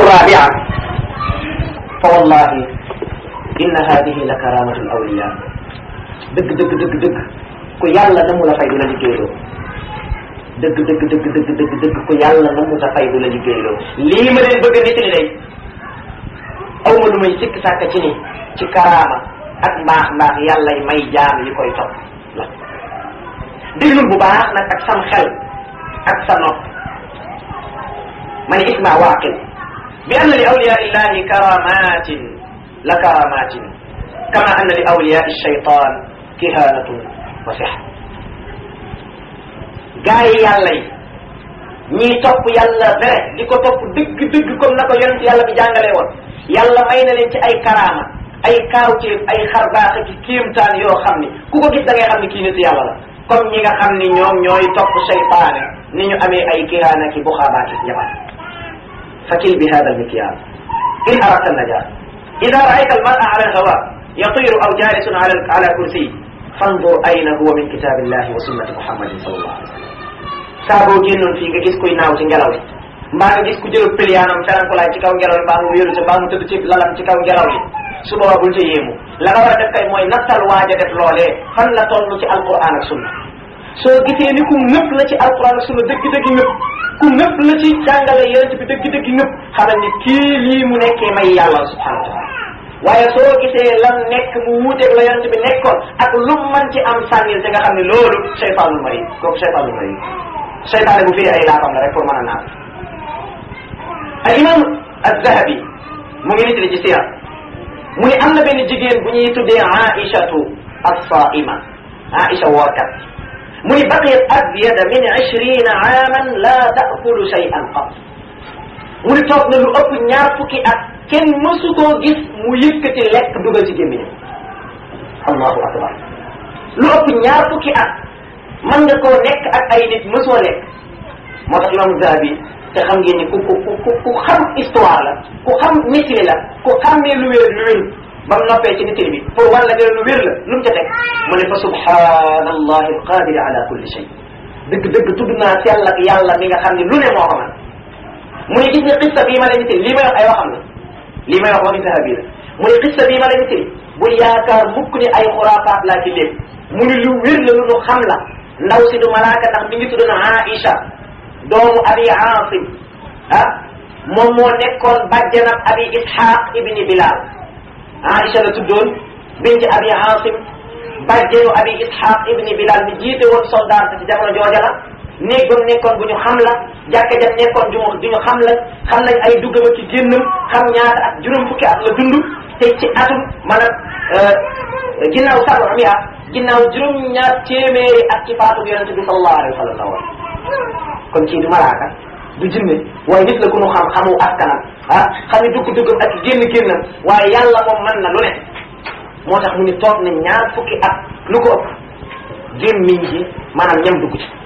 الرابعة فوالله إن هذه لكرامة الأولياء dëgg dëgg dëgg dëgg ku yàlla na mu la fay du la liggéeyloo dëgg dëgg dëgg dëgg dëgg dëgg ku yàlla na mu la fay du la liggéeyloo lii ma leen bëgg a nit ni day aw ma lu may sikk sàkk ci ni ci karaama ak mbaax mbaax yàlla may jaam yi koy topp la déglul bu baax nag ak sam xel ak sa nopp ma ne isma waaqil bi anna li awliya illahi karamatin la karamatin kama anna li awliya shaytan kihanatun wa sihr gaa yi yàlla yi ñii topp yàlla vrai di ko topp dëgg dëgg comme na ko yonent yàlla bi jàngalee woon yàlla may na leen ci ay karaama ay kaawteef ay xarbaax ak kéemtaan yoo xam ni ku ko gis da ngay xam ni kii nitu yàlla la comme ñi nga xam ni ñoom ñooy topp seytaane ni ñu amee ay kihaana ki buxaabaaki njabar fakil bi hada almikyal in aradta najaa ida raayta almara ala alhawa yatiru aw jalisun ala ala kursiy fandur ayna huwa min kitabillahi wa sunnati muhammadin sallallahu alaihi wasallam saa boo génnoon fii nga gis kuy naaw ci ngelaw li mbaa nga gis ku jël piliyaanam ferankulaay ci kaw ngelaw li mbaa mu wéeru ci mbaa mu tëdd ci lalam ci kaw ngelaw li su boobaa bul ca yéemu la nga war a def kay mooy nattal waaj a def loolee fan la toll ci alquran ak sunna soo gisee ni ku nëpp la ci alquran ak sunna dëgg-dëgg nëpp ku nëpp la ci jàngale yonent bi dëgg-dëgg nëpp xamal ni kii lii mu nekkee may yàlla subhanahu wa taala waaye soo gisee lan nekk mu wuuteeg la yonent bi nekkoon ak lu man ci am sànnil te nga xam ne loolu cheytaanul mari kooku cheytaanul mari cheytaane bu firi ay laafam la rek pour mën a naan al imam az-zahabi mu ngi nit li ci sira mu ni am na benn jigéen bu ñuy tuddee aishatu as-saima aisha woorkat mu ni baqiyat abyada min ishrina aaman la taakulu shay'an qat mu ni toog na lu ëpp ñaar fukki at kenn mësu koo gis mu yëkkati lekk dugal ci gémmiñam allahu akbar lu ëpp ñaar fukki at mën nga koo nekk ak ay nit mësoo lekk moo tax imam zahabi te xam ngeen ni ku ku ku ku xam histoire la ku xam nettali la ku xàmmee lu wér lu wér ba mu noppee ci nettali bi pour wan la gën lu wér la lu mu ca teg mu ne fa subhanallahi alqadiri ala kulli shay dëgg dëgg tudd naa sell ak yàlla mi nga xam ne lu ne moo ko man mu ne gis nga xissa bii ma la nettali lii may wax ay waxam la lii may wax waxi sahabi la mu ne xissa bii ma la nettali bul yaakaar mukk ni ay xuraafaat laa ci lépp mu ne lu wér la lu nu xam la ndaw si du malaaka ndax mi ngi tudd na Aïcha doomu abi Aasim ah moom moo nekkoon bàjjanab abi Ishaq ibni Bilal Aïcha la tuddoon binti abi Aasim bàjjanu abi Ishaq ibni Bilal mi jiite woon soldat ci jamono jooja la néeg ba mu nekkoon bu ñu xam la jàkka jam nekkoon du du ñu xam la xam nañ ay duggam ak ci génnam xam ñaata ak juróom fukki at la dund te ci atum maanaam ginnaaw sabu mi at ginnaaw juróom ñaar téeméeri at ci faatu yonente bi sallallahu alayhi wa sallam la woon kon kii du malaaka du jinne waaye nit la ku nu xam xamu askanam ah xam ne dugg duggam ak génn génnam waaye yàlla moom mën na lu ne moo tax mu ni toog na ñaar fukki at lu ko ëpp gémmiñ ji maanaam ñam dugg ci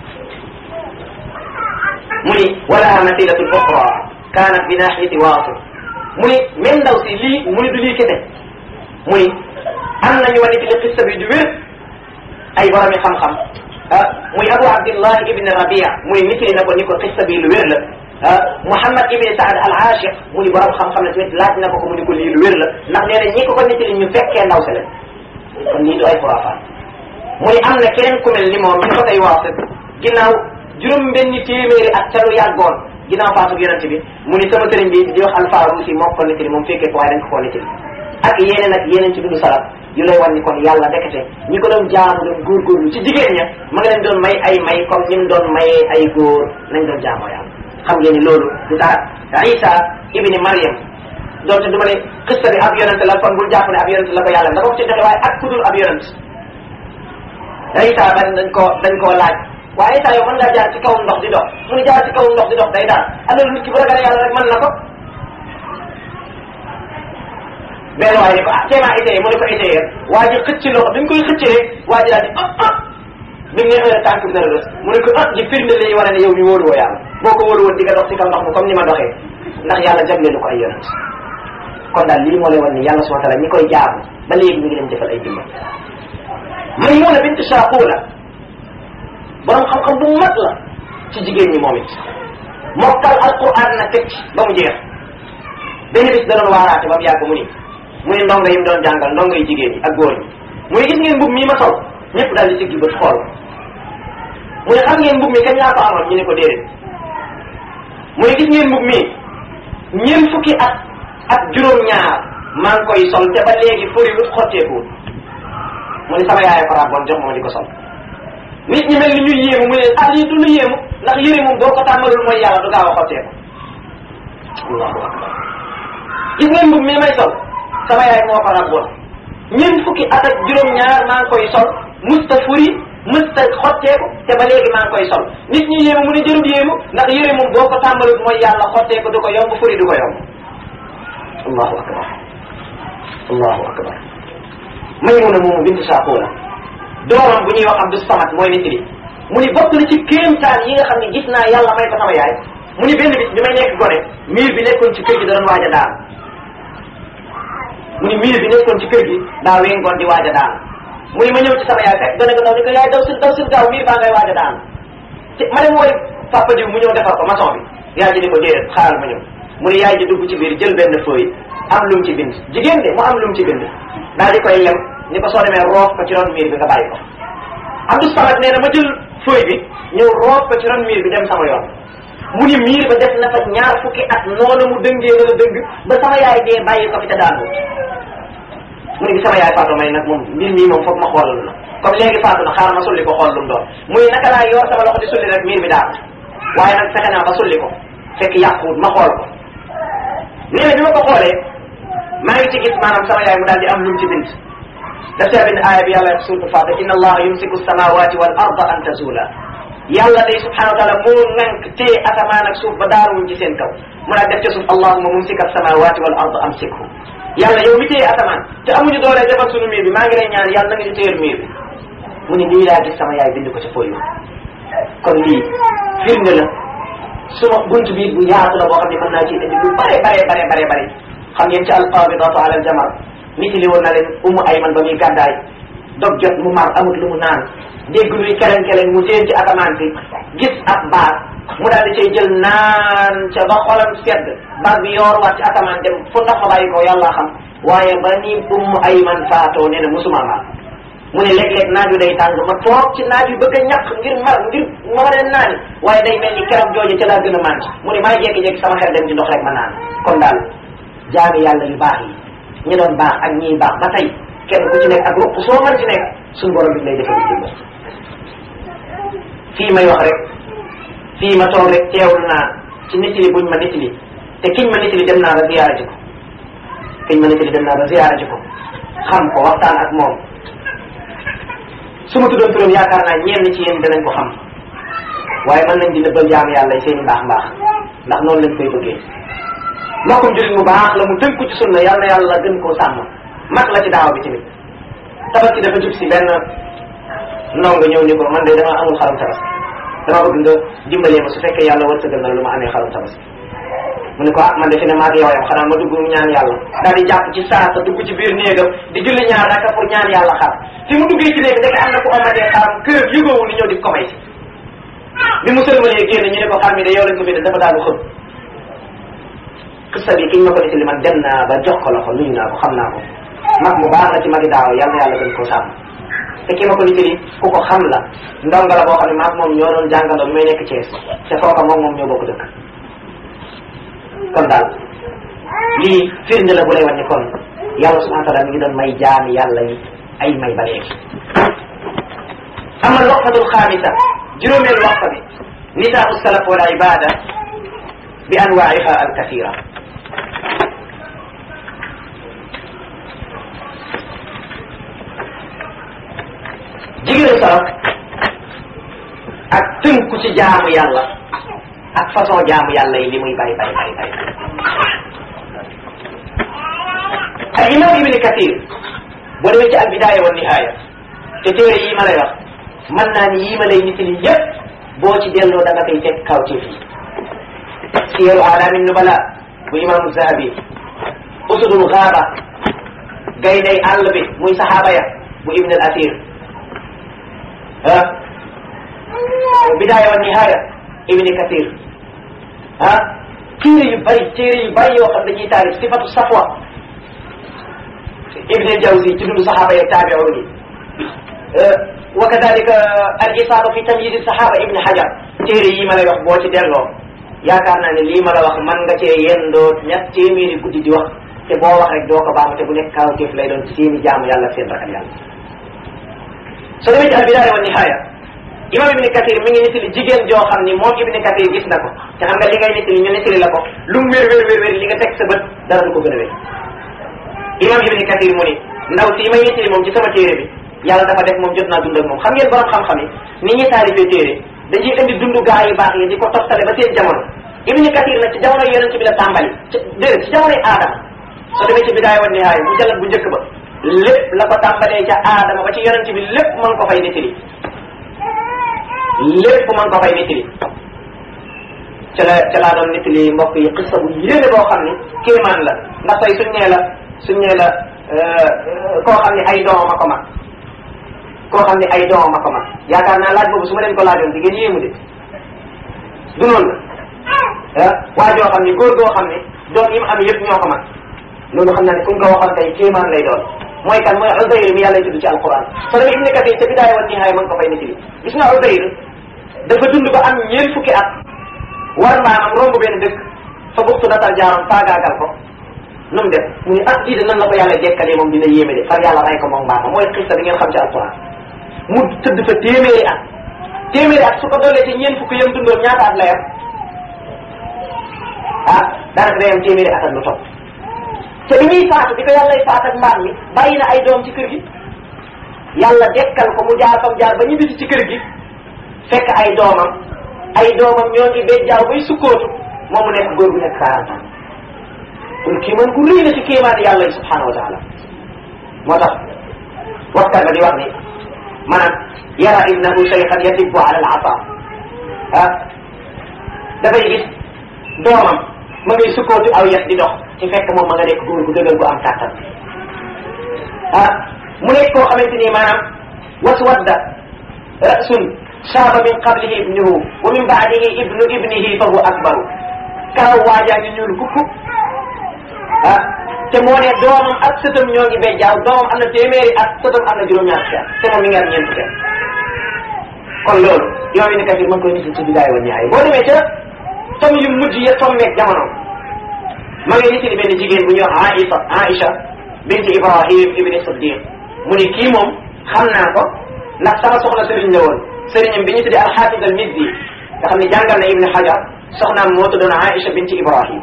mu ni walaha masilatun uxra kanat bi nahiyati waasil mu ni même ndaw si lii mu ni du lii kese mu ni am nañu wane ci li xissa bi du wér ay boromi xam-xam ah muy abu abdillah ibn rabia muy nitali na ko ni ko xissa bi lu wér la ah muhammad ibn saad al aashiq mu ni borom xam-xam la tamit laaj na ko ko mu ni ko lii lu wér la ndax nee na ñi ko ko nitali ñu fekkee ndaw si la kon nii du ay xuraafaat mu ni am na keneen ku mel ni moom ñu ko tay waasit ginnaaw juróom benni téeméeri at ca lu yàggoon ginnaaw faatu yonente bi mu ni sama sëriñ bi di wax alfaarusi moo ko nitali moom fekkee ko waaye dañ ko koo nitali ak yeneen ak yeneen ci dundu salaf yu lay wan ni kon yàlla dekete ñi ko doon jaamu doon góorgóorlu ci jigéen ña ma nga leen doon may ay may comme ni mu doon mayee ay góor nañ doon jaamoo yàlla xam ngeen ni loolu du dara Isa ibni Maryam doonte du ma ne xista bi ab yonent la kon bul jàpp ne ab yonent la ko yàlla dafa ko ci joxe waaye ak ku dul ab yonent Isa ban dañ koo dañ koo laaj waaye Isa yow mën ngaa jaar ci kaw ndox di dox mu ni jaar ci kaw ndox di dox day daal alors nit ki bu ragalee yàlla rek mën na ko benn waaye ni ko ah teemaa essayé mu ne ko essayé waa ji xëcc loxo dañ koy xëcc rek waa ji daal di ah ah bi mu ne tànk bi dana rës mu ne ko ah ji firnde li war a ne yow mi wóolu woo yàlla boo ko wóolu woon di nga dox ci kaw ndox mi comme ni ma doxee ndax yàlla jagleelu ko ay yonent kon daal lii moo lay wan ni yàlla subhanahu wa taala ñi koy jaamu ba léegi ñu ngi leen defal ay dimbal Maymuna bint Shaqula borom xam-xam bu mag la ci jigéen ñi moom it mokkal alquran na teg ci ba mu jeex benn bis da doon waaraate ba mu yàgg mu ni mu ni ndongo yi mu doon jàngal ndongo yi jigéen yi ak góor ñi mu ni gis ngeen mbub mii ma sol ñëpp daal di siggi bët xool mu ni xam ngeen mbub mi kañ laa ko amoon ñu ne ko déedéet mu ni gis ngeen mbub mii ñeent fukki at ak juróom-ñaar maa ngi koy sol te ba léegi fori wut xotteekuwul mu ni sama yaay ko ràbboon jox ma di ko sol nit ñi mel ni ñuy yéemu mu ne ah lii du lu yéemu ndax yére moom boo ko tàmmalul mooy yàlla du gaaw a xotteeku allahu akbar gis ngeen mbub mii may sol sama yaay moo ko ràbboon ñeent fukki at ak juróom-ñaar maa ngi koy sol musta furi musta xotteeku te ba léegi maa ngi koy sol nit ñi yéemu mu ne jërul yéemu ndax yére moom boo ko tàmbalul mooy yàlla xotteeku du ko yomb furi du ko yomb allahu akbar allahu akbar Maymuna moomu bintu Saaxuuna doomam bu ñuy wax Abdou Samad mooy nit li mu ni bokk na ci kéemtaan yi nga xam ne gis naa yàlla may ko sama yaay mu ni benn bis bi may nekk gone miir bi nekkoon ci kër gi da doon waaj a daan mu ni miir bi nekkoon ci kër gi daa wengoon di waaj a daan mu ni ma ñëw ci sama yaay fekk gone ga ndaw ni ko yaay daw sil daw sil gaaw miir baa ngay waaj a daan te ma dem wooy papa diw mu ñëw defar ko maçon bi yaay ji ni ko déedéet xaaral ma ñëw mu ni yaay ji dugg ci biir jël benn feuille am lu mu ci bind jigéen de mu am lu mu ci bind daal di koy lem ni ko soo demee roof ko ci ron miir bi nga bàyyi ko Abdou Samad nee na ma jël feuille bi ñëw roof ko ci ron miir bi dem sama yoon mu ni miir ba def na fa ñaar fukki at noonu mu dëngee wala dëng ba sama yaay dee bàyyi ko fi te daanu mu ni bi sama yaay faatu may nag moom mbir mii moom foog ma xoolal la comme léegi faatu na xaaral ma sulli ko xool lu mu doon muy naka laa yor sama loxo di sulli rek miir bi daal waaye nag fexe naa ba sulli ko fekk yàquwut ma xool ko nee na bi ma ko xoolee maa ngi ci gis maanaam sama yaay mu daal di am lu mu ci bind daf see bind aaya bi yàlla wax suuratul Faatiha inna allaha yumsiku samawati wal arda an tazula yàlla day subhanahu wa taala moo ŋànk téye asamaan ak suuf ba daaruwuñ ci seen kaw mu daal def ca suuf allahuma mumsika samawati wal arda amsikhu yàlla yow mi téye asamaan te amuñu doole defal sunu miir bi maa ngi lay ñaan yàlla na nga ñu téyel miir bi mu ne lii laa gis sama yaay bind ko ci fooyu kon lii firnde la suma bunt bi bu yaatu la boo xam ne mën naa ci indi lu bare bare bare bare bare xam ngeen ci alqabidatu ala aljamar nit li woon na leen umu ayman ba muy gàddaay dog jot mu mar amut lu mu naan dégg luy keleng keleng mu seen ci asamaan si gis ab baat mu daal di cay jël naan ca ba xolam sedd baat bi yoor waat ci asamaan dem fu ndox ma bàyyi ko yàlla xam waaye ba ni umu ayman faatoo nee na musuma mar mu ne léeg-léeg naaju day tàng ma toog ci naaj yu bëgg a ñàkk ngir mar ngir ma ma leen naani waaye day mel ni keroog jooje ca laa gën a mànc mu ne maay jékki-jékki sama xel dem ci ndox rek ma naan kon daal jaami yàlla yu baax yi ñi doon baax ak ñiy baax ba tey kenn ku ci nekk ak ruq soo mën ci nekk suñu borom bi lay defal dimbal fii may wax rek fii ma toog rek teewlu naa ci nit li buñ ma nit li te kiñ ma nit li dem naa ba ziyaara ji ko kiñ ma nit li dem naa ba ziyaara ji ko xam ko waxtaan ak moom su ma tuddoon turam yaakaar naa ñenn ci yéen danañ ko xam waaye mën nañ di nëbbal jaam yàlla seen i mbaax mbaax ndax noonu lañ koy bëggee mbokkum jullit mu baax la mu tënku ci sunna yal na yàlla gën koo sàmm mag la ci daaw bi tamit tabaski dafa jub si benn ndongo ñëw ni ko man de dama amul xarum tabaski dama bëgg nga dimbalee ma su fekkee yàlla wërsëgal na lu ma amee xarum tabaski mu ne ko ah man de fi ne maa ngi yow yam xanaa ma dugg ñaan yàlla daal di jàpp ci saasa dugg ci biir néegam di julli ñaar raka pour ñaan yàlla xar fi mu duggee ci néeg ndeke am na ku amatee xaram kër yëgoowu ni ñëw di ko may si bi mu sëlmalee génn ñu ne ko xar mi de yow lañ ko bindal dafa daal xëm qissa bi kiñ ma ko nettali man dem naa ba jox ko loxo nuyu naa ko xam naa ko mag mu baax la ci magi daaw yàlla yàlla gën koo sàmm te ki ma ko nettali ku ko xam la ndongo la boo xam ne maag moom ñoo doon jàngandoo bi may nekk Thiès te foofa moom moom ñoo bokk dëkk kon daal lii firnde la bu lay wane kon yàlla subhanahu wa taala mi ngi doon may jaami yàlla yi ay may ba léegi ama loqatul xaamisa juróomeel waxta bi nisaau salaf wal ibada bi anwaiha al kathira jigéenu salaf ak tënku ci jaamu yàlla ak façon jaamu yàlla yi li muy bari bari bari bari al imam ibni kathir boo demee ci al bidaya wa nihaya te téere yii ma lay wax mën naa ni yii ma lay nit li yëpp boo ci delloo da nga koy fekk kaw ci fii siyaru alamin nubala bu imaamu zahabi usudul gaaba gaynday àll bi muy sahaaba ya bu ibn al asir ah bidaya wa nihaya ibni kathir ah téere yu bari téere yu bari yoo xam dañuy taarif sifatu safwa ibn jawzi ci dundu saxaaba yeeg taabi'un yi wa kadalika al isaaba fi tamyiz saxaaba ibn hajar téere yi ma lay wax boo ci delloo yaakaar naa ne lii ma la wax man nga cee yendoo ñett téeméeri guddi di wax te boo wax rek doo ko baamu te bu nekk kaawteef lay doon seeni jaamu yàlla seen ragal yàlla soo demee ci al bidaaya wa nihaaya imam ibni kathir mi ngi nettali jigéen joo xam ni moom ibni kathir gis na ko te xam nga li ngay nettali ñu nettali la ko lu mu wér wér wér wér li nga teg sa bët dara du ko gën a wér imam ibni kathir mu ni ndaw si may nettali moom ci sama téere bi yàlla dafa def moom jot naa dund ak moom xam ngeen borom xam-xam yi ni ñuy taalifee téere dañuy indi dundu gaa yu baax yi di ko toftale ba seen jamono ibni kathir nag ci jamono yonent bi la tàmbali ci déedéet ci jamonoy aadama soo demee ci bidaaya wa nihaaya mu jallat bu njëkk ba lépp la ko tàmbalee ca aadama ba ci yonent bi lépp mën ko fay nettali lépp mën ko fay nettali ca la ca laa doon nettali mbokk yi xissa bu yéene boo xam ni kéemaan la ndax tey suñ nee la suñ nee la koo xam ne ay doomam a ko mag koo xam ne ay doomam a ko mag yaakaar naa laaj boobu su ma leen ko laajoon di ngeen yéemu de du noonu la waa joo xam ne góor goo xam ne doom yi mu am yëpp ñoo ko mag loolu xam naa ne kuñ ko waxoon tey kéemaan lay doon mooy kan mooy Uzayr mi yàlla tudd ci alquran soo demee Ibn Kathir ca bidaaya wa nihaaya mën ko fay nettali gis nga Uzayr dafa dund ba am ñeent fukki at war mbaamam romb benn dëkk fa buxtu datal jaaram faagaagal ko nu mu def mu ne ah lii de nan la ko yàlla dekkalee moom dina yéeme de far yàlla rey ko moom mbaamam mooy xista bi ngeen xam ci alquran mu tëdd fa téeméeri at téeméeri at su ko doolee ci ñeent fukki yam dundoon ñaata at la yam ah daanaka day am téeméeri at ak lu topp te bi ñuy faatu di ko yàllay faat ak mbaam mi bàyyi na ay doom ci kër gi yàlla dekkal ko mu jaar fam jaar ba ñu bisi ci kër gi fekk ay doomam ay doomam ñoo ngi bejjaaw bay sukkootu moom mu nekk góor gu nekk quarante ans kon kii man ku rëy na ci kéemaani yàlla yi subhanahu wa taala moo tax waxtaan ba di wax ni maanaam yara ibnahu shaykhan yatibbu ala al asa ah dafay gis doomam ma ngay sukkootu aw yet di dox ci fekk moom ma nga nekk góor gu dëgër gu am kàttan ah mu nekk koo xamante ni maanaam waswadda rasun saaba min qablihi ibnuhu wa min baadihi ibnu ibnihi fa huwa akbaru karaw waajaa ngi ñuul kukku ah te moo ne doomam ak sëtam ñoo ngi bejjaaw doomam am na téeméeri at sëtam am na juróom-ñaar fukki at te moom mi ngi am ñeent fukki at kon loolu yow yi ni kafir mën koy nisi ci bidaay wa nihaaya boo demee ca tom yu mujj ya tommeeg jamono ma ngi nisi ni benn jigéen bu ñuy wax Aïsa Aïcha binti Ibrahim ibni Siddiq mu ni kii moom xam naa ko ndax sama soxna sëriñ la woon sëriñam bi ñu tuddee alxaafid al mizzi nga xam ne jàngal na ibni Hajar soxnaam moo tuddoon Aïcha binti Ibrahim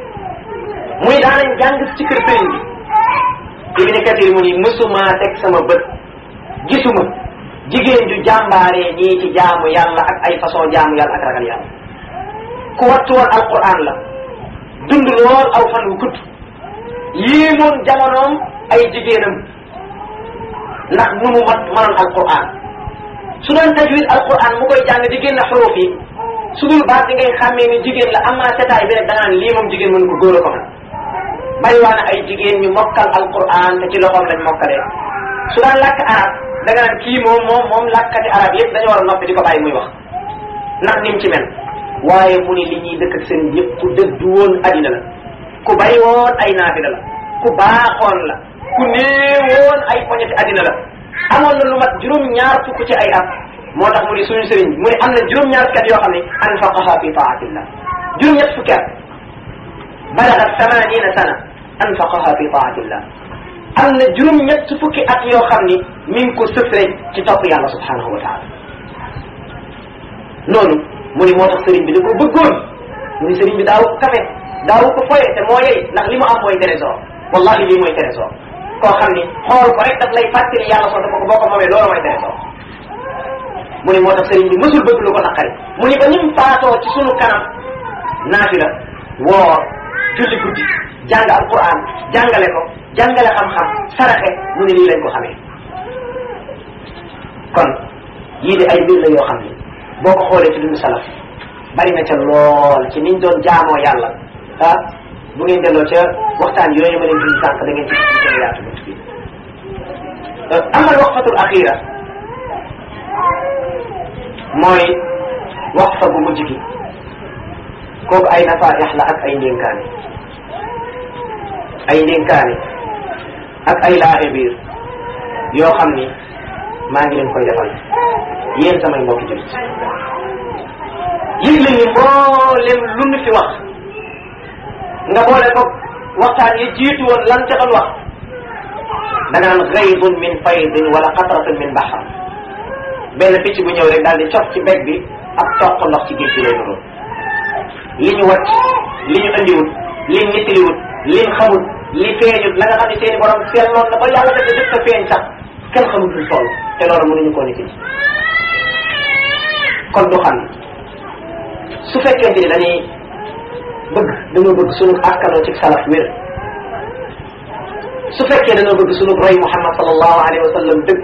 muy daanañ jàng ci kër sëriñ bi ibni Kathir mu ni mësuma teg sama bët gisuma jigéen ju jàmbaaree nii ci jaamu yàlla ak ay façon jaamu yàlla ak ragal yàlla ku wattu woon alquran la dund lool aw fan wu gudd yéemoon jamonoom ay jigéenam ndax nu mu mat mënoon alquran su doon tajwid alquran mu koy jàng di génn xuruf yi su dul baat di ngay xàmmee ni jigéen la amaa setaay bi rek da nga naan lii moom jigéen mënu ko góor a ko man bari waa na ay jigéen ñu mokkal alquran te ci loxoom lañ mokkalee su daan làkk arab da nga naan kii moom moom moom làkkati arab yëpp dañu war a noppi di ko bàyyi muy wax ndax nim ci mel waaye mu ni li ñuy dëkk ak seen yëpp ku dëddu woon addina la ku bari woon ay naafila la ku baaxoon la ku néewoon ay poñeti addina la amoon na lu mat juróom-ñaar fukk ci ay at moo tax mu ni suñu sëriñ mu ni am na juróom-ñaar fukki at yoo xam ne anfaqaha fi taatillah juróom-ñett fukki at balagat samanina sana anfaqaha fi taatillah am na juróom-ñett fukki at yoo xam ni mi ngi ko sëf rek ci topp yàlla subhanahu wa taala noonu mu ni moo tax sëriñ bi da ko bëggoon mu ni sëriñ bi daaw ko kafe daaw ko foye te moo yey ndax li mu am mooy trésor wallahi lii mooy trésor koo xam ni xool ko rek daf lay fàttali yàlla soo dafa ko boo ko moomee loolu mooy trésor mu ni moo tax sëriñ bi mësul bëgg lu ko naqari mu ni ba nim faatoo ci sunu kanam naafila woor julli guddi jàng alquran jàngale ko jàngale xam-xam saraxe mu ni lii lañ ko xamee kon yii de ay mbir la yoo xam ni boo ko xoolee ci dundu salaf bari na ca lool ci niñ doon jaamoo yàlla ah bu ngeen delloo ca waxtaan yooyu ma leen dund sànq da ngeen ci gën a yaatu bunt bi amal waqfatul axira mooy waqfa bu mujj gi kooku ay nafayax la ak ay ndénkaane ay ndénkaane ak ay laaxe biir yoo xam ni maa ngi leen koy defal yéen samay mbokki jullit yëg leen ni mboolem lu nu fi wax nga boole ko waxtaan yi jiitu woon lan ca doon wax da nga naan gaydun min faydin wala qatratun min baxar benn picc bu ñëw rek daal di cof ci beg bi ak toq ndox ci géej gi lay nuroo li ñu wàcc li ñu andiwut li nittiliwut li ñu xamut li feeñut la nga xam ne seeni borom seetloon na ba yàlla def def ko feeñ sax kenn xamut lu toll te loolu mënuñu koo nit kon du xam su fekkente ni dañuy bëgg dañoo bëgg sunu askanoo ci salaf wér su fekkee dañoo bëgg sunu roy Muhammad sallallahu alayhi wa sallam dëgg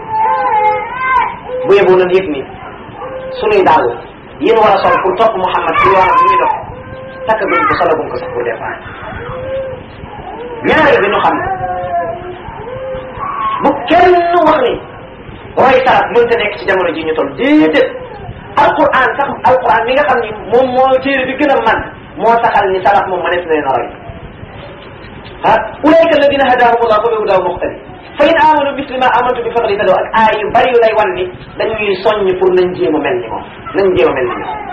bu yeboo nañ yëg ni sunuy daal yéen war a sol pour topp Muhammad ci yoonam bi muy dox takk guñ ko solo guñ ko sax pour départ ñaareel bi ñu xam ne bu kenn wax ni roy salaf mënta nekk ci jamono ji ñu toll déedéet alquran sax alquran mi nga xam ni moom moo téere bi gën a man moo saxal ni salaf moom mënees na leen a roy ah ulaika alladina hadahum allah fa bi hudaw muqtadi fa in amanu misli ma amantu bi faqad ihtadaw ak aay yu bari yu lay wan ni dañuy soññ pour nañ jéem a mel ni moom nañ jéem a mel ni moom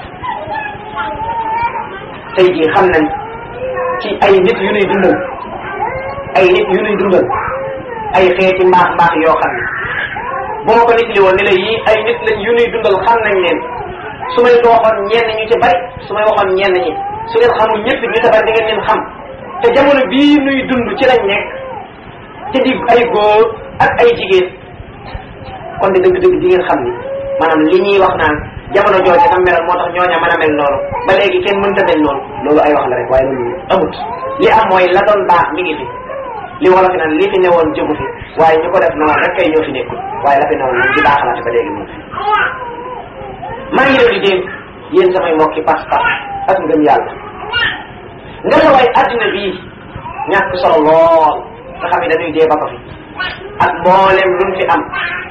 tey jii xam nañ ci ay nit yu nuy dundal ay nit yu nuy dundal ay xeeti mbaax mbaax yoo xam ne bu ma ko nit li woon ni la yii ay nit lañ yu nuy dundal xam nañ leen su may ko waxoon ñenn ñu ci bari su may waxoon ñenn ñi su ngeen xamul ñëpp ñu ci bari di ngeen leen xam te jamono bii nuy dund ci lañ nekk te di ay góor ak ay jigéen kon de dëgg-dëgg di ngeen xam ni maanaam li ñuy wax naan jamono jooju tam meloon moo tax ñooña mën a mel noonu ba léegi kenn mënta mel noonu loolu ay wax la rek waaye loolu amut li am mooy la doon baax mi ngi fi li wala fi naan li fi newoon jógu fi waaye ñu ko def noonu rek kay ñoo fi nekkul waaye la fi newoon moom di baaxalaate ba léegi moom fi maa ngi leen di dénk yéen samay mbokki pas-pas ak ngëm yàlla nga la waay addina bii ñàkk solo lool nga xam ne dañuy dee ba ko fi ak mboolem luñ fi am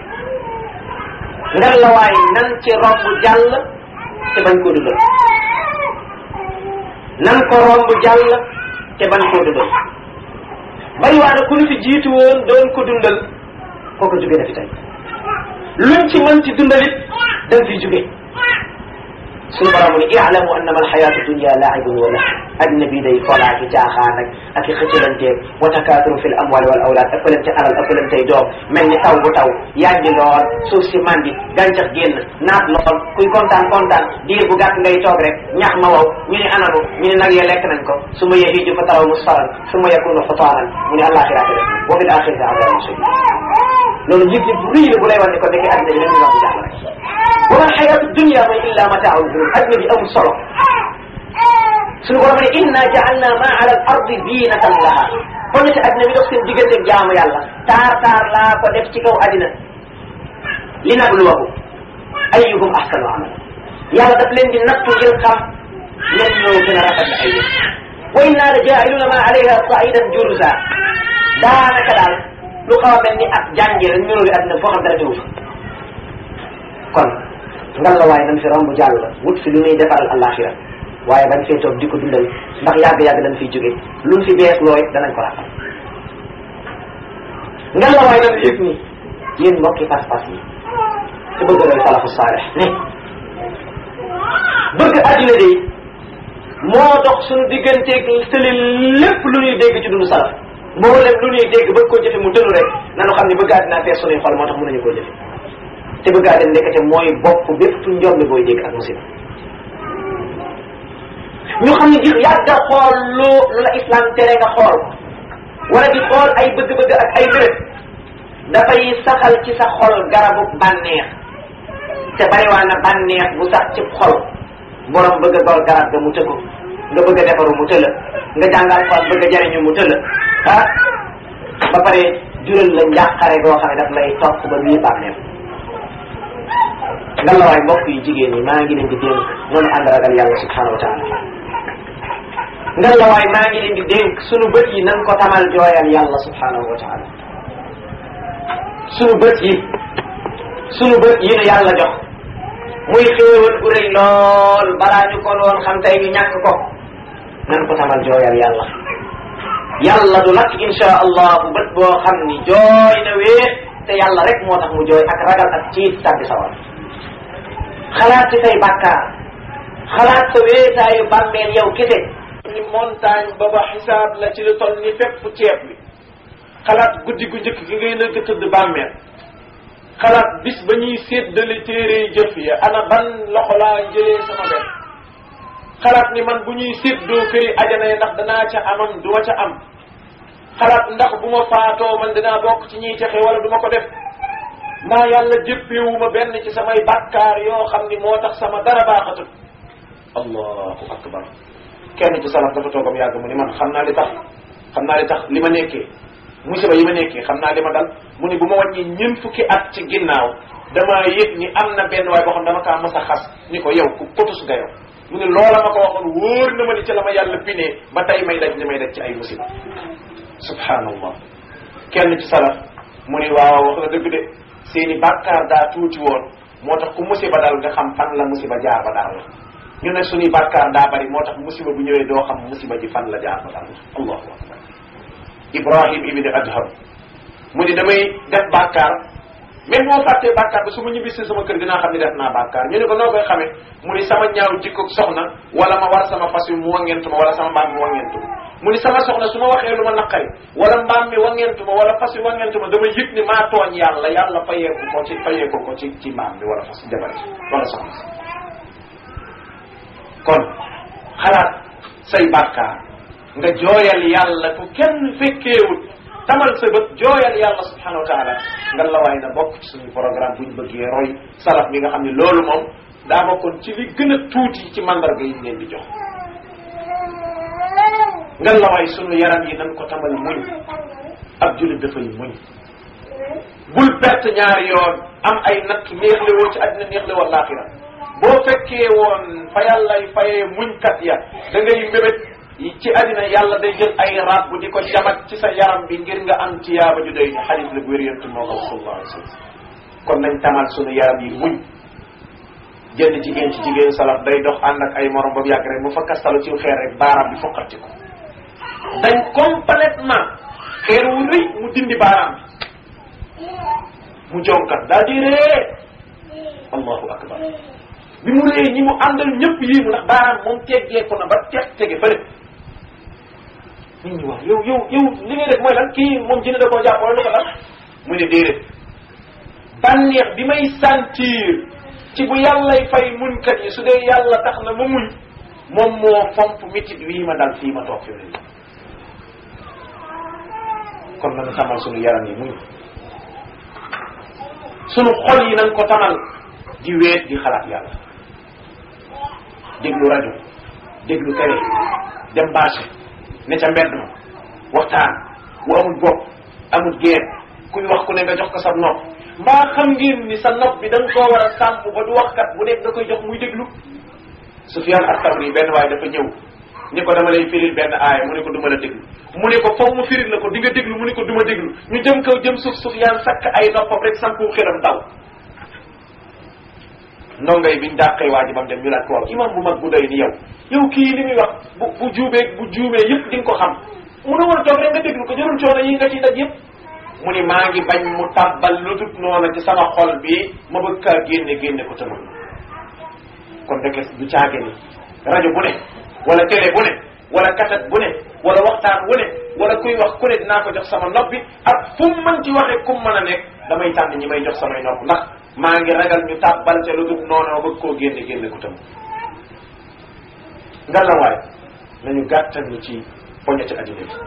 nga la waay nan ci romb jàll te bañ koo dundal nan ko romb jàll te bañ koo dundal bari waa na ku ñu fi jiitu woon doon ko dundal kooku jóge na fi tey luñ ci mën ci dundalit dañ fiy jóge suñu borom mu ne i'lamu annama alxayatu dunya laibun wa lahu addina bii day folaa ki caaxaan ak ak i xëccalanteeg wa takaaturu fi l amwali wal awlaad ëppalante alal ëppalantey doom mel ni taw bu taw yànji lool suuf si mandi gàncax génn naat lool kuy kontaan kontaan diir bu gàtt ngay toog rek ñax ma wow ñu ne ananu ñu ne nag ya lekk nañ ko su ma yahiju fa taraw musfaran su ma yakunu xutaanan mu ne àllaaxiraate def wa fi l axirati adabun shadid loolu yëg yëg bu rëy la bu lay wan ne ko nekkee addina bi leen ñu bu jàll rek wa ma alxayatu dunya mooy illa mataaul ghurur addina bi amul solo suñu borom ne inna jaalna ma ala al ardi zinatan laha kon ci addina bi dox seen diggante jaamu yàlla taar taar laa ko def ci kaw addina li nabluwahu ayyuhum ahsanu amala yàlla daf leen di nattu ngir xam ñen ñoo gën a rafet ay yëf wa inna la jaa'iluna ma alayha saidan jurusa daanaka daal lu xaw a mel ni ak jàngi rek ñuróobi addina foo xam dara tewu fa kon ngal la waaye nañ fi romb jàll wut fi lu ñuy defaral alaxira waaye bañ fee toog di ko dundal ndax yàgg-yàgg dañ fiy jóge luñ fi bees looy danañ ko rafal ngal la waaye nañ yëg ni yéen mbokki pas-pas yi te bëgg roy salafu saalih ne bëgg addina de moo dox suñu digganteeg tëli lépp lu ñuy dégg ci dundu salaf mboolem lu ñuy dégg bëgg koo jëfe mu dënu rek nanu xam ne bëgg àddina fees suñuy xol moo tax mënuñu koo jëfe te bëgg àddina ndekete mooy bopp bépp njombe booy dégg ak musiba ñu xam ne di yàgg a xool lu lu la islam tere nga xool wala di xool ay bëgg-bëgg ak ay mbërëb dafay saxal ci sa xol garabu bànneex te bariwaa na bànneex bu sax ci xol borom bëgg a gor garab ga mu tëggu nga bëgg a defaru mu tëla nga jàngal xol bëgg a jariñu mu tëla ah ba pare jural la njàqare goo xam ne daf lay topp ba bii bànneex nga la waay mbokk yi jigéen ñi maa ngi leen di dénk noonu ànd ragal yàlla subhanahu wa taala nga la waay maa ngi leen di dénk sunu bët yi nan ko tamal jooyal yàlla subhanahu wa taala sunu bët yi sunu bët yi nu yàlla jox muy xéewal gu rëy lool balaa ñu ko woon xam tey ñu ñàkk ko nan ko tamal jooyal yàlla yàlla du lakk insha allahu bët boo xam ni jooy na wéet te yàlla rek moo tax mu jooy ak ragal ak ciit sàbbi sawar xalaat ci say bàkkaar xalaat sa wéetaayu bàmmeel yow kese ni montagne ba ba xisaab la ci lu toll ni fépp ceeb bi xalaat guddi gu njëkk gi ngay nëkk tëdd bàmmeel xalaat bis ba ñuy séddale téere jëf ya ana ban loxo laa jëlee sama benn xalaat ni man bu ñuy séddoo këri ajana yi ndax danaa ca amam du ma ca am xalaat ndax bu ma faatoo man dinaa bokk ci ñiy texe wala du ma ko def maa yàlla jëppewuma benn ci samay bàkkaar yoo xam ni moo tax sama dara baaxatul allahu akbar kenn ci salaf dafa toogam yàgg mu ni man xam naa li tax xam naa li tax li ma nekkee musiba yi ma nekkee xam naa li ma dal mu ni bu ma wàññi ñeent fukki at ci ginnaaw damaa yëg ni am na benn waay boo xam dama kaa mas a xas ni ko yow ku kotus nga yow mu ni loola ma ko waxoon wóor na ma ni ci la ma yàlla pinee ba tey may daj li may daj ci ay musiba subhanallah kenn ci salaf mu ni waaw wax na dëgg de seeni bàkkaar daa tuuti woon moo tax ku musiba dal nga xam fan la musiba jaar ba daal la ñu ne suñuy bàkkaar daa bari moo tax musiba bu ñëwee doo xam musiba ji fan la jaar ba daal la allahu akbar ibrahim ibni adham mu ni damay def bàkkaar même moo fàttee bàkkaar ba su ma ñibbisi sama kër dinaa xam ni def naa bàkkaar ñu ne ko noo koy xamee mu ni sama ñaaw jikkoog soxna wala ma war sama fas wi mu wangentu ma wala sama mbaam mi wangentu ma mu ni sama soxna su ma waxee lu ma naqari wala mbaam mi wangentu ma wala fas wi wangentu ma dama yëg ni maa tooñ yàlla yàlla fayeeku ko ci fayeeku ko ci ci mbaam bi wala fas jabar ci wala soxna si kon xalaat say bàkkaar nga jooyal yàlla ku kenn fekkeewut tamal sa bët jooyal yàlla subhanahu wa taala nga la waay na bokk ci suñu programme buñ bëggee roy salaf mi nga xam ne loolu moom daa bokkoon ci li gën a tuuti ci mandarga yi ñu leen di jox nga la waay sunu yaram yi nan ko tamal muñ ab jullit dafay muñ bul perte ñaari yoon am ay natt neexle woo ci àddina neexle woo laaxira boo fekkee woon fa yàllay fayee muñkat ya da ngay mbébét ci àddina yàlla day jël ay rab bu di ko jamat ci sa yaram bi ngir nga am tiyaaba ju doy ni xadis la bu wér yontu moo ko sallallahu alayhi wa sallam kon nañ tamal sunu yaram yi muñ jënd jigéen ci jigéen salaf day dox ànd ak ay morom ba mu yàgg rek mu fa kastalu ci xeer rek baaraam bi foqati ko dañ complètement xeer wu rëy mu dindi baaraam bi mu jonkat daa di ree allahu akbar bi mu ree ñi mu àndal ñëpp yii mu ndax baaraam moom teggeeku na ba teg tege fële nit ñi wax yow yow yow li ngay def mooy lan kii moom jëne da koo jàpp wala lu ko lan mu ne déedéet bànneex bi may sentir ci bu yàllay fay muñkat yi su dee yàlla tax na ma muñ moom moo fomp mitit wii ma dal fii ma toog fi mu kon nañu tamal sunu yaram yi muñ sunu xol yi nañ ko tamal di weet di xalaat yàlla déglu rajo déglu télé dem marché ne ca mbedd ma waxtaan wu amul bopp amul géer kuy wax ku ne nga jox ko sa nopp mbaa xam ngeen ni sa nopp bi da nga koo war a sàmm ba du waxkat bu nekk da koy jox muy déglu Sufyaan at-Tawri benn waaye dafa ñëw ni ko dama lay firil benn aaya mu ne ko du ma la déglu mu ne ko foog mu firil la ko di nga déglu mu ne ko du ma déglu ñu jëm kaw jëm suuf Sufyaan sakk ay noppam rek sanku xelam daw ndongo yi biñ dàqee waa ji ba mu dem ñu laaj ko waaw imam bu mag bu doy ni yow yow kii li muy wax bu bu juubee bu juumee yëpp di nga ko xam mu ne war a toog rek nga déglu ko jarul coono yi nga ciy daj yëpp mu ni maa ngi bañ mu tàbbal lu dut noonu ci sama xol bi ma bëgg kaa génne génne ko tëmal kon dëkk du caage ni rajo bu ne wala télé bu ne wala kaset bu ne wala waxtaan wu ne wala kuy wax ku ne dinaa ko jox sama nopp bi ak fu mu mën ci waxee kum mën a nekk damay tànn ñi may jox samay nopp ndax maa ngi ragal ñu tàbbal ca lu dul noonu bëgg koo génne génne ko tam nga la waay nañu gàttal ñu ci poñeti addina bi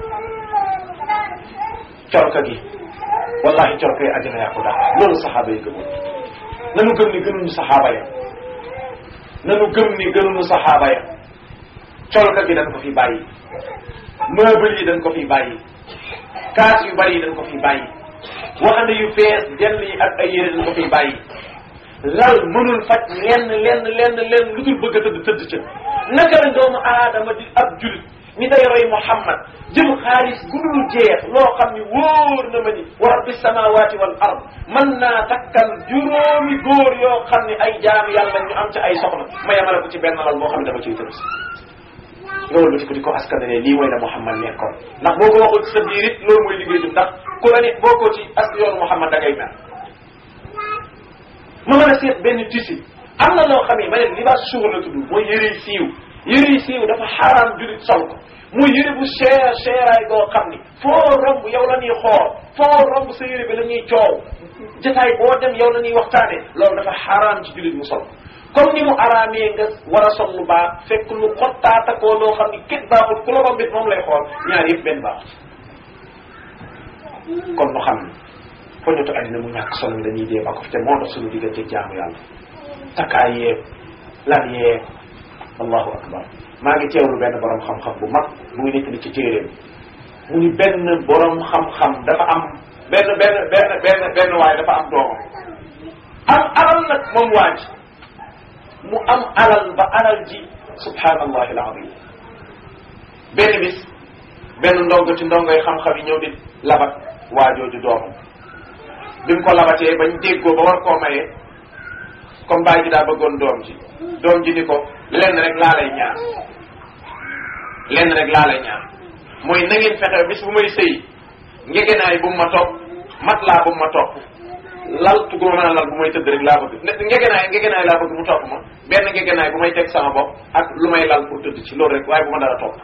corka gi wallahi corka yi addina yaa ko daal loolu saxaaba yi gëmoon nanu gëm ni gënuñu saxaaba ya nanu gëm ni gënuñu saxaaba ya colka gi dañ ko fi bàyyi meuble yi dañ ko fi bàyyi kaas yu bari yi dañ ko fi bàyyi waxande yu fees dell yi ak ay yére dañ ko fiy bàyyi lal mënul faj lenn lenn lenn lenn lu dul bëgg a tëdd tëdd ca naka la doomu aadama di ab julit mi day roy Muhammad jël xaalis gudul jeex loo xam ni wóor na ma ni wa rabbi samawati wal ard mën naa takkal juróomi góor yoo xam ni ay jaamu yàlla ñu am ci ay soxna ma yemale ko ci benn lal boo xam ne dama ciy tëdd si nga wëlbati ko di ko askanale lii mooy la Muhammad nekkoon ndax boo ko waxul ci sa biir it loolu mooy liggéey jum ndax ku la ne boo ko ci as yoonu Muhammad da ngay mel ma mën a seet benn tisi am na loo xam ne ma ne libaas suur la tudd mooy yëre siiw yëre siiw dafa xaaraam julit sol ko muy yëre bu cher cheraay goo xam ni foo romb yow la ñuy xool foo romb sa yëre bi la ñuy coow jotaay boo dem yow la ñuy waxtaane loolu dafa xaaraam ci julit mu sol comme ni mu araamee nga war a sol lu baax fekk lu xottaata koo loo xam ni kenn baaxul ku la rombit moom lay xool ñaar yëpp benn baaxut kon nu xam ni poñotu addina mu ñàkk solo mi dañuy dee ba ko fi te moo dox suñu diggante jaamu yàlla takkaay yeeg lan yeeg allahu akbar maa ngi teewlu benn borom xam-xam bu mag bu ngi nekk ni ci téeréem mu ni benn borom xam-xam dafa am benn benn benn benn benn waay dafa am doomam am alal nag moom waa ji mu am alal ba alal ji subhanallahi alazim benn bis benn ndongo ci ndongoy xam-xam yi ñëw di labat waa jooju doomam bi mu ko labatee bañ déggoo ba war koo mayee comme baay ji daa bëggoon doom ji doom ji ni ko lenn rek laa lay ñaan lenn rek laa lay ñaan mooy na ngeen fexe bis bu may sëy ngegenaay bu mu ma topp mat laa bu mu ma topp lal tu gu ma mën a lal bu may tëdd rek laa bëgg ngegenaay ngegenaay laa bëgg mu topp ma benn ngegenaay bu may teg sama bopp ak lu may lal pour tëdd ci loolu rek waaye bu ma dara topp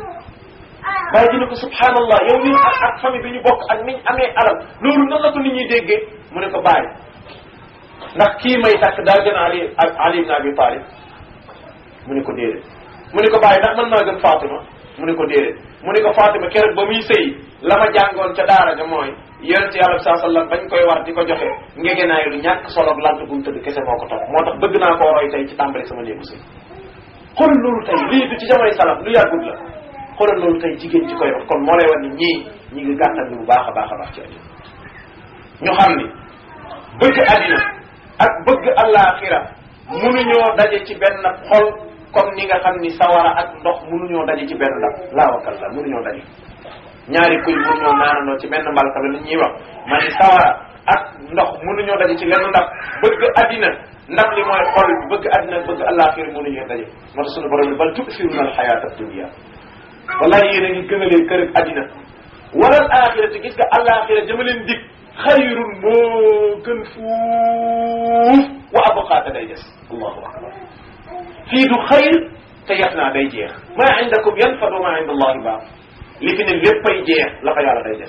bàyyi ji ne ko subhanallah yow ñun ak ak famille bi ñu bokk ak niñ amee alal loolu nan la ko nit ñuy déggee mu ne ko bàyyi ndax kii may takk daa gën a ali ak ali ibn abi talib mu ne ko déedéet mu ne ko bàyyi ndax mën naa gën fatima mu ne ko déedéet mu ne ko fatima keroog ba muy sëy la ma jàngoon ca daara ja mooy yonent yàlla bi saa sallam bañ koy war di ko joxe ngegenaayu lu ñàkk solo lant bu mu tëdd kese moo ko topp moo tax bëgg naa koo roy tey ci tàmbali sama néegu sëy xoolal loolu tey lii du ci jamonoy salaf lu yàggut la xoolal loolu tey jigéen ci koy wax kon moo lay wax ni ñii ñi ngi gàttal ni bu baax a baax a baax ci àddina ñu xam ni bëgg àddina ak bëgg àllaaxira munuñoo daje ci benn xol comme ni nga xam ni sawara ak ndox munuñoo daje ci benn ndab laa wakal la munuñoo daje ñaari kuy munuñoo naanandoo ci benn mbalka la li ñuy wax ma ni sawara ak ndox munuñoo daje ci lenn ndab bëgg àddina ndab li mooy xol bëgg àddina bëgg àllaaxira munuñoo daje moo tax sunu borom ni bal tu'thiruna alxayaata dunia wallahi yéen a ngi gënalee kër ak àddina wala alaaxira te gis nga alaaxira jëma leen dig xayrun moo gën fuuf wa abqaata day des allahu akbar fii du xayr te yaf naa day jeex maa indakum yanfad wa maa inda allahi baaq li fi ne léppay jeex la fa yàlla day des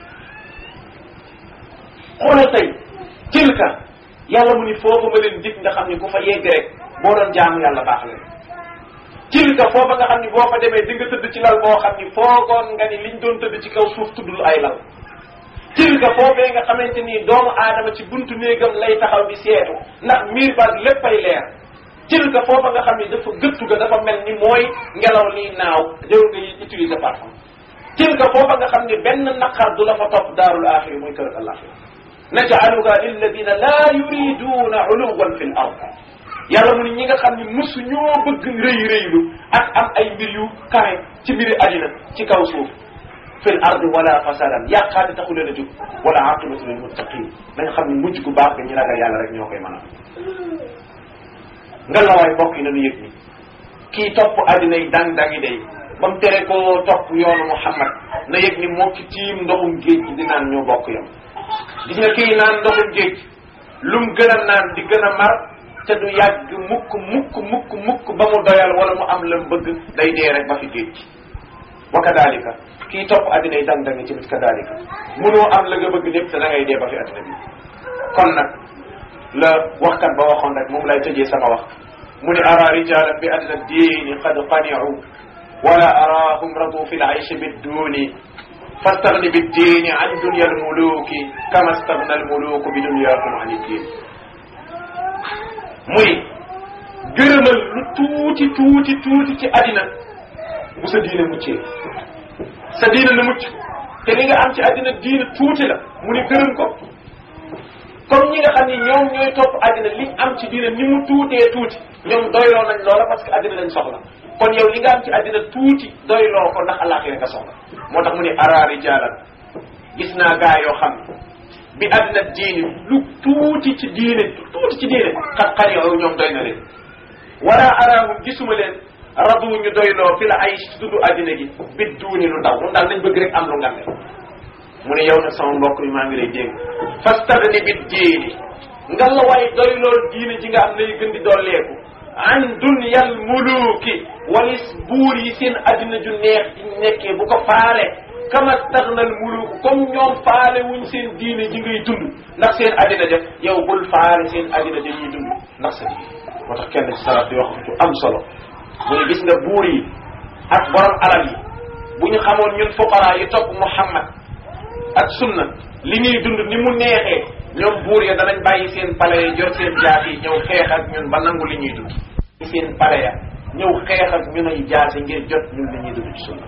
xoolal tey tilka yàlla mu ni foofu ma leen dig nga xam ni ku fa yegg rek boo doon jaamu yàlla baax leen tilka foofa nga xam ni boo fa demee di nga tëdd ci lal boo xam ni foogoon nga ni liñ doon tëdd ci kaw suuf tuddul ay lal tilka foofee nga xamante ni doomu aadama ci buntu néegam lay taxaw di seetu ndax miir baag léppay leer tilka foofa nga xam ni dafa gëttu ga dafa mel ni mooy ngelaw liy naaw jëw nga utiliser parfum tilka foofa nga xam ni benn naqar du la fa topp daarul axiri muy kër alaxira najcaluha lilladina laa yuriduna uluwan fi l ard yàlla mu ni ñi nga xam ni musu ñoo bëgg rëy rëylu ak am ay mbir yu kawe ci mbiri àddina ci kaw suuf fil ardi wala fasadan yàqaate taxu leen a jóg wala aqibatu lil muttaqin da nga xam ni mujj gu baax ga ñi ragal yàlla rek ñoo koy mën a nga la waay mbokk yi nañu yëg ni kii topp àddina yi dang dangi day ba mu tere koo topp yoonu Muhammad na yëg ni moo ki tiim ndoxum géej gi di naan ñoo bokk yam gis nga kii naan ndoxum géej lum gën a naan di gën a mar te du yàgg mukk mukk mukk mukk ba mu doyal wala mu am lam bëgg day dee rek ba fi géej gi wa kadalika kii topp addina yi dang dangi ci mit kadalika munoo am la nga bëgg lépp te da ngay dee ba fi addina bi kon nag la waxkat ba waxoon rek moom lay tëjee sama wax mu ni ara rijalan bi adna diini qad qaniu wala arahum radu fi laishi bidduni fastagni biddini an dunya almuluki kama stagna almuluku bi dunyakum an iddin muy gërëmal lu tuuti tuuti tuuti ci addina bu sa diine muccee sa diine na mucc te li nga am ci addina diine tuuti la mu ni gërëm ko comme ñi nga xam ni ñoom ñooy topp addina liñ am ci diine ni mu tuutee tuuti ñoom doyloo nañ loola parce que addina lañ soxla kon yow li nga am ci àddina tuuti doyloo ko ndax alaxira nga soxla moo tax mu ne ara rijalan gis naa gaa yoo xam ne bi àddina diini lu tuuti ci diine lu tuuti ci diine xat xar yow ñoom doy na leen wala araahum gisuma leen radu ñu doyloo fi la ay tuddu àddina gi bit duuni lu ndaw moom daal nañ bëgg rek am lu ngande mu ne yow nag sama mbokk mi maa ngi lay dégg fastagni bit diini nga la way doylool diine ji nga am nay gën di dolleeku an dunyal muluki walis buur yi seen àddina ju neex di nekkee bu ko faale kama stagnal muluku comme ñoom faale wuñ seen diine ji ngay dund ndax seen àddina ja yow bul faale seen àddina ja ñuy dund ndax sa diine moo tax kenn ci salaat di wax ju am solo mu ne gis nga buur yi ak borom alal yi bu ñu xamoon ñun fuqara yi topp Muhammad ak sunna li ñuy dund ni mu neexee ñoom buur ya danañ bàyyi seen pale ya jor seen jaas yi ñëw xeex ak ñun ba nangu li ñuy dund seen pale ya ñëw xeex ak ñun ay jaase ngir jot ñun li ñuy dund ci sunna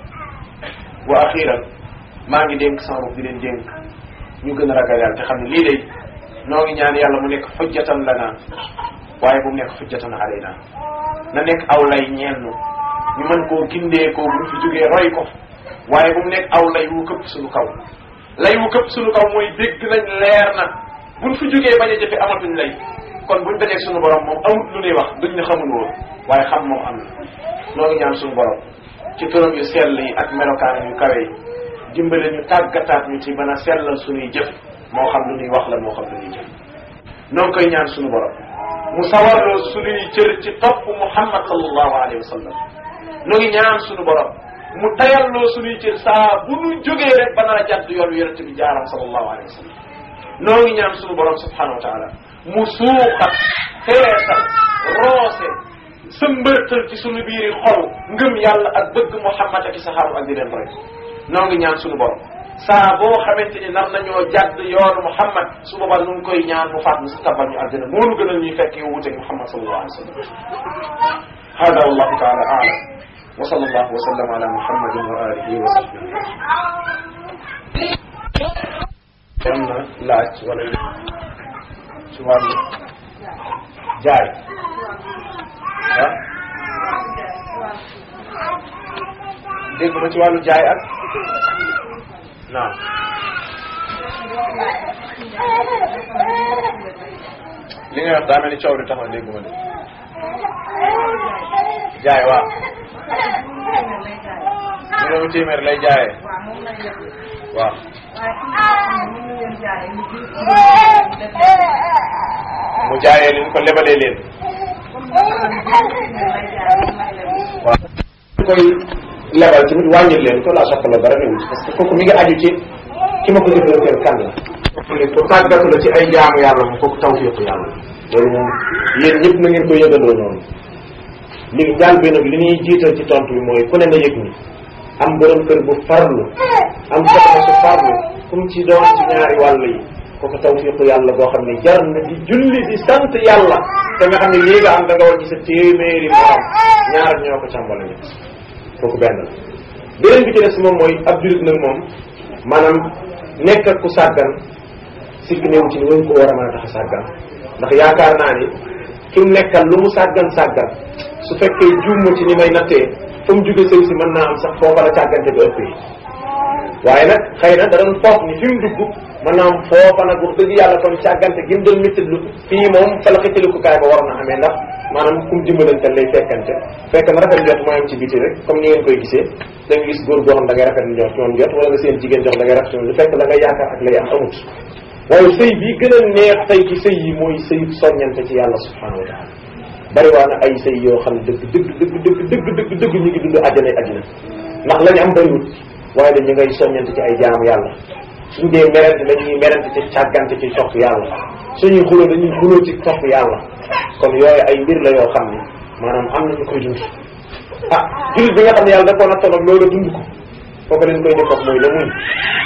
wa axiran maa ngi dénk sama bopp di leen dénk ñu gën a ragal yàlla te xam ne lii day noo ngi ñaan yàlla mu nekk xujjatan lana waaye bu mu nekk xujjatan alayna na nekk aw lay ñeel nu ñu mën koo gindee koo bu ñu fi jógee roy ko waaye bu mu nekk aw lay wu këpp suñu kaw lay wu këpp suñu kaw mooy dégg nañ leer na buñ fi jógee bañ a jëfe amatuñ lay kon buñ dajeeg suñu borom moom amut lu ñuy wax duñ ne xamul woon waaye xam moom am na noo ngi ñaan suñu borom ci turam yu sell yi ak melokaan yu kawe yi dimbale ñu tàggataat ñu ci mën a sellal suñuy jëf moo xam lu ñuy wax la moo xam lu ñuy jëf noo ngi koy ñaan suñu borom mu sawarloo suñuy cër ci topp muhammad sallallahu alayhi wa sallam noo ngi ñaan suñu borom mu tayalloo suñuy cër saa bu ñu jógee rek ba nar a jàdd yoon wi yonente bi jaaram sallallahu alayhi wa sallam noo ngi ñaan suñu borom subhanahu wa taala mu suuxat feesal roose sëmbërtal ci suñu biiri xol ngëm yàlla ak bëgg muhammad ak i saxaaba ak di leen roy noo ngi ñaan suñu borom saa boo xamante ni nar nañoo jàdd yoonu muhammad su boobaa nu ngi koy ñaan mu faat mu si tabal ñu àddina moo nu gënal ñuy fekk yow wuteeg muhammad sallallahu alayhi wa sallam hada wallahu taala aalam wa sallallahu wa sallam ala muhammadin wa alihi wa sahbihi am na laaj wala ci wàllu jaay ah dégg ma ci wàllu jaay ak naam li nga wax daa mel ni coow li tax na dégg ma de jaay waaw juróomi téeméer lay jaayee waaw mu jaayee leen ko lebalee leen waaw koy lebal tamit wàññil leen ko laa soxla dara newul parce que kooku mi ngi aju ci ki ma ko jëflanteel kan la ko tàggatu la ci ay jaamu yàlla moom kooku tawfiiqu yàlla loolu moom yéen ñëpp na ngeen ko yëgandoo noonu li jaal bi nag li ñuy jiital ci tontu bi mooy ku ne na yëg ni am borom kër bu farlu am soxna su farlu kum ci doon ci ñaari wàll yi kooku tawfiiqu yàlla boo xam ne jar na di julli di sant yàlla te nga xam ne lii nga am da nga war ci sa téeméeri morom ñaar ñoo ko càmbala ñett kooku benn la beneen bi ci des moom mooy ab julit nag moom maanaam nekk ak ku sàggan sikk néewu ci ni wañ ko war a mën a tax a sàggan ndax yaakaar naa ni ki mu nekkal lu mu sàggan sàggan su fekkee juuma ci ni may nattee fa mu jóge sëy si mën naa am sax foofa la càggante ba ëppee waaye nag xëy na da doon foog ni fi mu dugg mën naa am foofa nag wax dëgg yàlla kon càggante gi mu doon méttitlu fii moom fa la xëccalukukaay ba waroon a amee ndax maanaam kum dimbalante lay fekkante fekk na rafet njot mooy am ci biti rek comme ni ngeen koy gisee da nga gis góor goo xam da ngay rafet njot ci moom jot wala nga seen jigéen jox da ngay rafet lu fekk la nga yaakaar ak lay am amut waaye sëy bi gën a neex tey ci sëy yi mooy sëy soññante ci yàlla subhanahu wa taala bari waa na ay sëy yoo xam ne dëgg dëgg dëgg dëgg dëgg dëgg dëgg ñu ngi dund àjjana àddina ndax lañu am bariwut waaye dañu ngay soññante ci ay jaamu yàlla suñ dee merente dañuy merente ci càggante ci topp yàlla suñuy xuloo dañuy xuloo ci topp yàlla kon yooyu ay mbir la yoo xam ne maanaam am nañu koy dund ah jullit bi nga xam ne yàlla da koo nattoon ak loolu dund ko foofu leen koy def mooy la muñ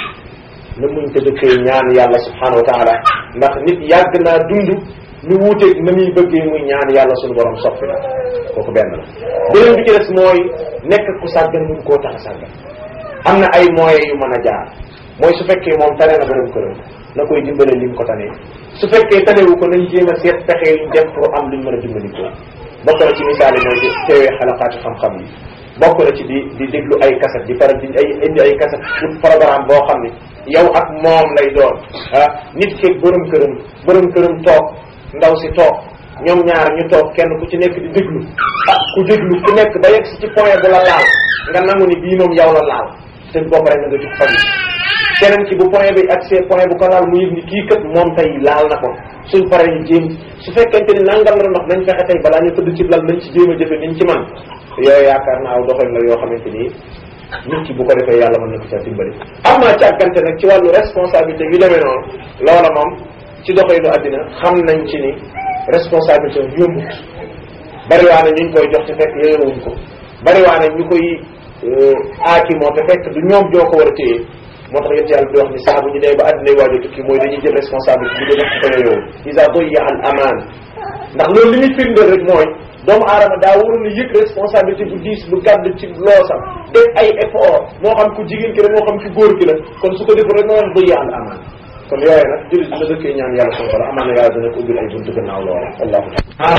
la muñ te dëkkee ñaan yàlla subhanahu wa taala ndax nit yàgg naa dund lu wuuteeg na muy bëggee muy ñaan yàlla suñu borom soppi la kooku benn la beneen bi ci des mooy nekk ku sàggan mun koo tax a sàggan am na ay moyens yu mën a jaar mooy su fekkee moom tane na borom këram na koy dimbale lim ko tanee su fekkee tanewu ko nañ jéem a seet pexe yuñ def pour am luñ mën a dimbalikoo bokk na ci misaal yi mooy di teewee xalaqaati xam-xam yi bokk na ci di di déglu ay kaset di faral di ay indi ay kaset pour programme boo xam ne yow ak moom lay doon ah nit ki borom këram borom këram toog ndaw si toog ñoom ñaar ñu toog kenn ku ci nekk di déglu ah ku déglu ku nekk ba yegg si ci point bu la laal nga nangu ni bii moom yow la laal te boobu rek nga nga jug faju keneen ki bu point bi ak see point bu ko laal mu yëg ni kii kat moom tey laal na ko suñ paree ñu jéem su fekkente ni nangam la ndox nañ fexe tey balaa ñu tëdd ci lal nañ ci jéem a jëfe niñ ci man yooyu yaakaar naa aw doxalin la yoo xamante ni nit ki bu ko defee yàlla mën na ko ca dimbali am naa càggante nag ci wàllu responsabilité yu demee noonu loola moom ci doxalinu àddina xam nañ ci ni responsabilité yombut bariwaa na ñu koy jox te fekk yeyowuñ ko bariwaa na ñu koy aaki moo te fekk du ñoom joo ko war a téye moo tax yéen yàlla di wax ni saa bu ñu dee ba àddina waaj a tukki mooy dañuy jël responsabilité bu dee ko yeyoo isa doyya al amaan ndax loolu li muy firndeel rek mooy doomu aadama daa waroon a yëg responsabilité bu diis bu gàdd ci loosam def ay effort moo xam ku jigéen ki la moo xam ku góor ki la kon su ko deful rek moo wax doyya al amaan kon yooyu nag jullit dina dëkkee ñaan yàlla subhanahu wa taala amaan na yàlla dina ko ubbil ay buntu gannaaw loola wallahu taala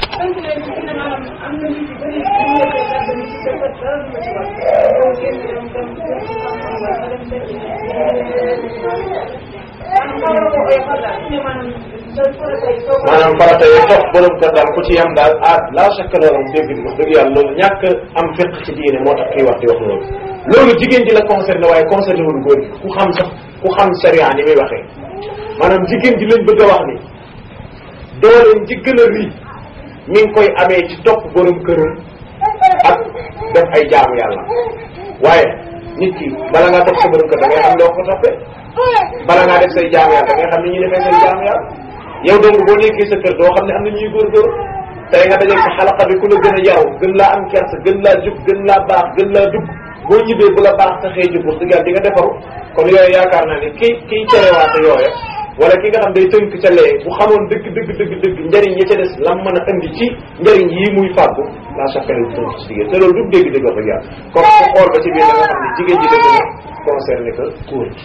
maanaam farata yi topp borom kër daal ku ci yam daal ah la chaque loolu am dégg wax dëgg yàlla loolu ñàkk am fiq ci diine moo tax kii wax di wax loolu loolu jigéen ji la concerné waaye concerné wul góor gi ku xam sax ku xam sharia ni muy waxee maanaam jigéen ji lañ bëgg a wax ni dooleen ji gën a rii mi ngi koy amee ci topp borom këram ak def ay jaamu yàlla waaye nit ki bala ngaa topp sa borom kër da ngay xam loo ko toppee bala ngaa def say jaamu yàlla da ngay xam ni ñuy defee say jaamu yàlla yow donc boo nekkee sa kër doo xam ne am na ñuy góorgóor tey nga dajeeg sa xalaqa bi ku la gën a yaru gën laa am kersa gën laa jub gën laa baax gën laa dugg boo ñibbee bu la baax taxee jub wax dëgg yàlla di nga defaru kon yooyu yaakaar naa ne kii kii cerewaate yooya wala ki nga xam day tënk ca lee bu xamoon dëgg dëgg dëgg dëgg njëriñ yi ca des lam mën a indi ci njëriñ yii muy fàggu la chaque du tënk ci jigéen te loolu du dégg dëgg wax dëgg yàlla kon ku xool ba ci biir da nga xam ne jigéen ji dëgg na concerné que góor gi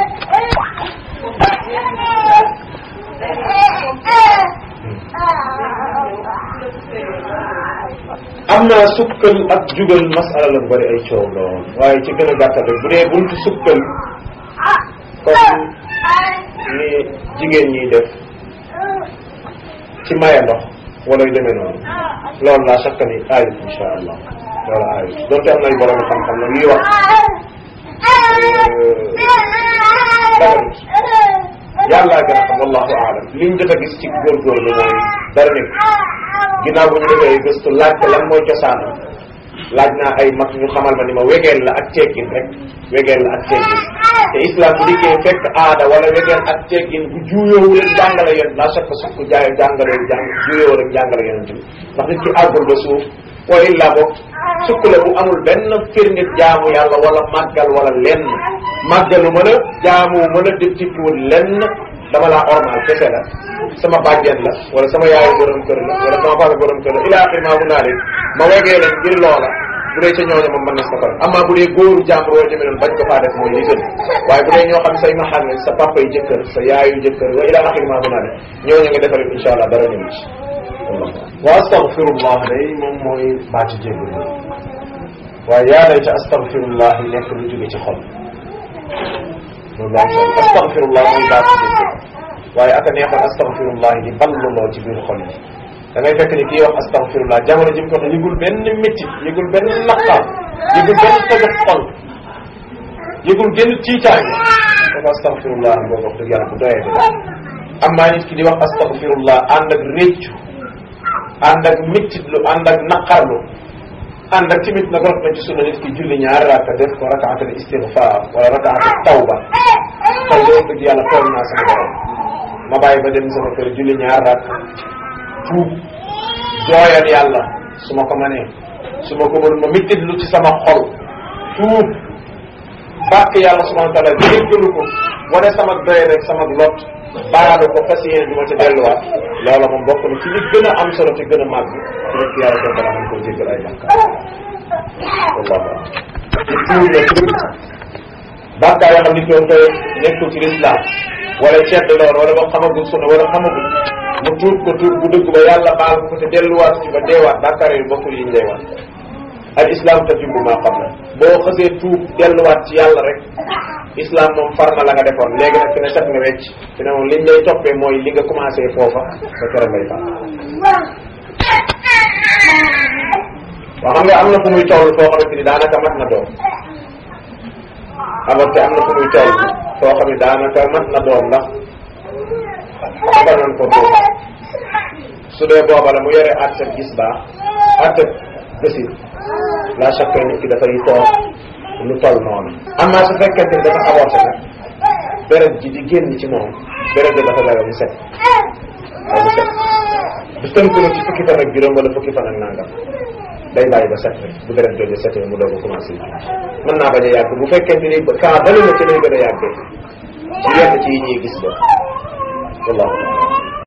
am naa sukkal ak jugal masala la bu bari ay coow lool waaye ci gën a gàttal rek bu dee buntu sukkal comme ni jigéen ñiy def ci maye ndox wala yu demee noonu loolu laa sakka ni aayut insha allah loolu aayut donte am nay borom xam-xam na yuy wax daganut yàllaa gën a xam wallahu aalam liñ jot a gis ci góorgóorlu mooy dara nekk ginnaaw bu ñu defee gëstu laaj ko lan mooy cosaanam laaj naa ay mag ñu xamal ma ni ma wegeel la ak teggin rek wegeel la ak teggin te islam bu dikkee fekk aada wala wegeel ak teggin bu juuyoowu leen jàngale yoon la chaque sukk jaay jàngale jàng juuyoo rek jàngale yonent bi ndax nit ki àggul ba suuf wa illa boog sukk la bu amul benn firnit jaamu yàlla wala màggal wala lenn màggalu mën a jaamu mën a def tikkiwul lenn dama laa ormal kese la sama bàjjen la wala sama yaayu borom kër la wala sama papa borom kër la ila axir maa mun naa leen ma wegee leen ngir loola bu dee ca ñooñu moom mën na sa faral amaa bu dee góoru jàmbur wala demee noonu bañ ko faa def mooy li gën waaye bu dee ñoo xam say maxal lañ sa papa yi jëkkër sa yaayu jëkkër wa ila axir maa mun naa leen ñooñu nga defal insha allah dara ñu ci wa astaghfirullah day moom mooy baati jéggal waaye yaa lay ca astaghfirullah yi nekk lu jóge ci xol loolu am solo astaghfirullah mooy baati jéggal waaye aka neexoon astaghfirullah di balluloo ci biir xol yi da ngay fekk ni kii wax astaghfirullah jamono ji mu ko yëgul benn métti yëgul benn naqar yëgul benn tëgg xol yëgul genn tiitaange dafa astaghfirullah boobu wax dëgg yàlla bu doyee de am maa nit ki di wax astaghfirullah ànd ak réccu ànd ak méttitlu ànd ak naqarlu ànd ak tamit nag rot na ci sunna nit ki julli ñaari rakka def ko rakaatal istighfar wala rakaatal tawba tey de wax dëgg yàlla tooñ naa sama borom ma bàyyi ba dem sama kër julli ñaari rakka tuub jooyal yàlla su ma ko mënee su ma ko mën ma méttitlu ci sama xol tuub bàkk yàlla subhanahu wa taala jéggalu ko wane sama doy rek sama lot baalu ko fas yéene du ma ca delluwaat loola moom bokk na ci li gën a am solo te gën a màgg ci rek yàlla ko bala man koo jéggal ay bàkkaar wallahu alam ci tuub la tuub bàkkaar yoo xam ni ko koy nekkul ci lislaam wala cedd lool wala ba xamagul sunna wala xamagul mu tuub ko tuub bu dëgg ba yàlla baal ko te delluwaat ci ba deewaat bàkkaar yi bokkul yi ñu lay wax al islam tatimmu maa qabla boo xësee tuub delluwaat ci yàlla rek islam moom far na la nga defoon léegi nag fi ne set nga wecc fi ne moom liñ lay toppee mooy li nga commencé foofa ba kere ngay far waaw xam nga am na fu muy toll foo xamante ni daanaka mat na doom avorté am na fu muy toll foo xam ne daanaka mat na doom ndax defal nañ ko doom su dee booba la mu yore àttab gis baax àttab gësin la chaque nit ki dafay toog lu toll noonu amaa su fekkente ni dafa avorté nag deret ji di génn ci moom deret ji dafa daga mu set ba mu set bu tënk na ci fukki fan ak juróom wala fukki fan ak nangam day bàyyi ba set rek bu deret jooju setee mu doog a commencé mën naa bañ a yàgg bu fekkente ni kaa bali na ci lay gën a yàggee ci yenn ci yi ñuy gis ba wallahu